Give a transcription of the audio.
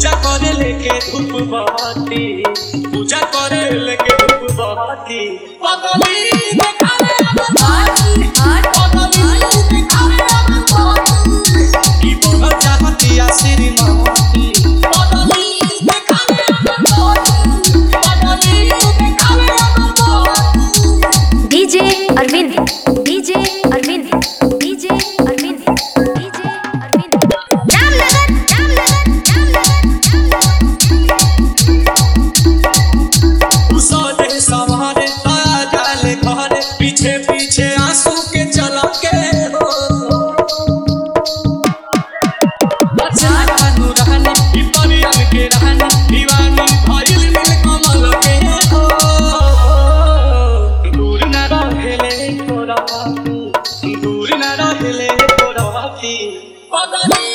पूजा करे लेके धूप बहती पूजा करे लेके धूप बहती पगली देखावे अपन भाई पगली देखावे अपन भाई ई बोल चाहती आ श्रीमती पगली देखावे अपन भाई पगली देखावे अपन भाई DJ Arvind DJ Arvind DJ Arvind DJ Arvind Ramnagar Ramnagar Ramnagar उसने सवारे ताया जाले घरे पीछे पीछे आंसू के चला के हो अच्छा कानू रहनी ई परियन के रहनी दीवानी भइल मिल कमल के हो दूर न रहेले तोरा दूर न रहेले तोरा पगली